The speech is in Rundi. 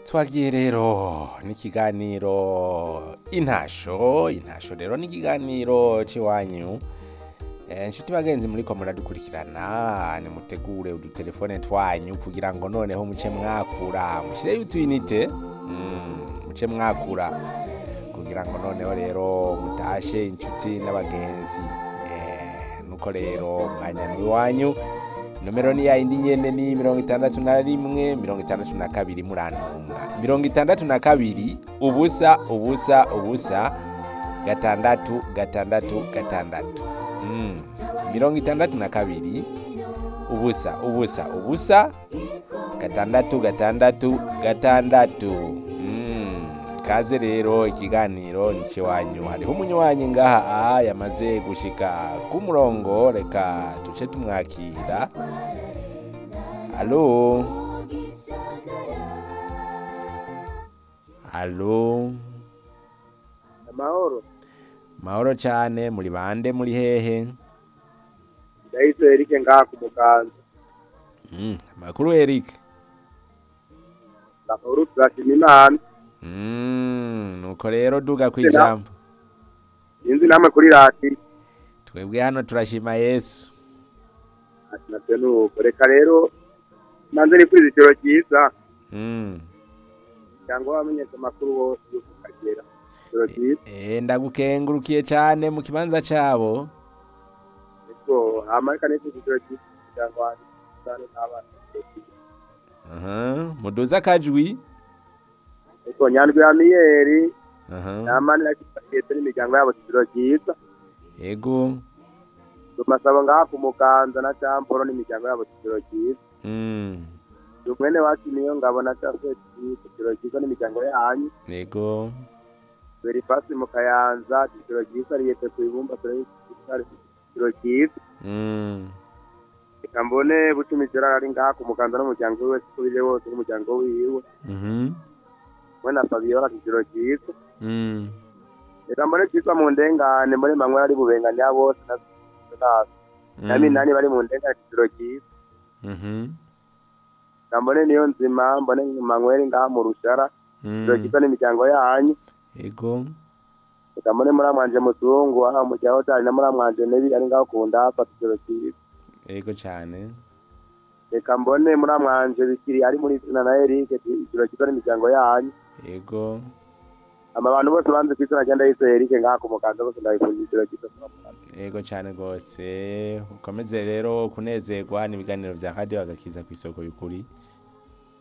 twagiye rero n'ikiganiro intasho intasho rero n'ikiganiro c'iwanyu Eh, nshuti bagenzi muriko muradukurikirana nimutegure udutelefone twanyu kugira ngo noneho muce mwakura mushireyo utwinite mm, muce mwakura kugira ngo noneho rero mutashe inshuti n'abagenzi Eh, nuko rero umwanya ni iwanyu nomero ni yayindi nyene ni mirongo itandatu na rimwe mirongo itandatu na kabiri murantunga mirongo itandatu na kabiri ubusa ubusa ubusa gatandatu gatandatu gatandatu Mm. mirongo itandatu na kabiri ubusa ubusa ubusa gatandatu gatandatu gatandatu Mm. kaze rero ikiganiro nice wanyu hariho umunywanyi ngaha aha yamaze gushika ku murongo reka tuce tumwakira alo alo amahoro mahoro cane muri bande muri hehe ndahise erike ngaha ku muganza Mm, makuru Eric amahoro turashima imana Mm, nuko rero duga kwijambo sinzi namwe kuri radiyo twebwe hano turashima Yesu ati natwe nuko reka rero nanze ni kuri ijoro ryiza Mm. cyangwa wamenyesha amakuru bose yuko ukagera ijoro ryiza Eh ndagukengurukiye cane mu kibanza cabo ariko hamarika n'ikindi ijoro ryiza cyangwa wandi cyane n'abana ijoro ryiza Aha, muduza akajwi ariko nyandwi ya miyeri Aha. namani yakifashije n'imiryango yabo ijoro ryiza Yego. tumasaba ngaha ku muganza na camporo n'imiryango yabo ijoro ryiza Mm. umwene wacu niyo ngabona cyangwa ijoro ryiza n'imiryango yanyu Yego. verifasi mu kayanza ijoro ryiza riyete ku ibumba turabisare ijoro ryiza Mm. reka mbone bucumi gerard ari ngaha ku muganza n'umuryango we wese uko biri wose n'umuryango wiwe Mhm. we na fabiola ijoro ryiza Mm. reka mbone cyitwa mu ndengane mbone manwe ari bubengane ya bose na na- na minani bari mu ndengane ijoro ryiza Mhm. reka mbone niyo nzima mbone manweri ngaha mu rushara ijoro Mm. ryiza n'imiryango yanyu Yego. reka mbone muramwanje muzungu aha mu cyaho cyane na muramwanje nebi ari ngaho ku ndapa ijoro ryiza Yego cane. reka mbone muramwanje bikiri ari muri izina na Eric ijoro ryiza n'imiryango yanyu Yego. ama abantu bose banze ku izina ryanda yise Eric ngaha ku muganza bose ndabifurije ijoro ryiza Yego cane gose. Ukomeze rero kunezerwa n'ibiganiro vya Radio Agakiza kw'isoko y'ukuri.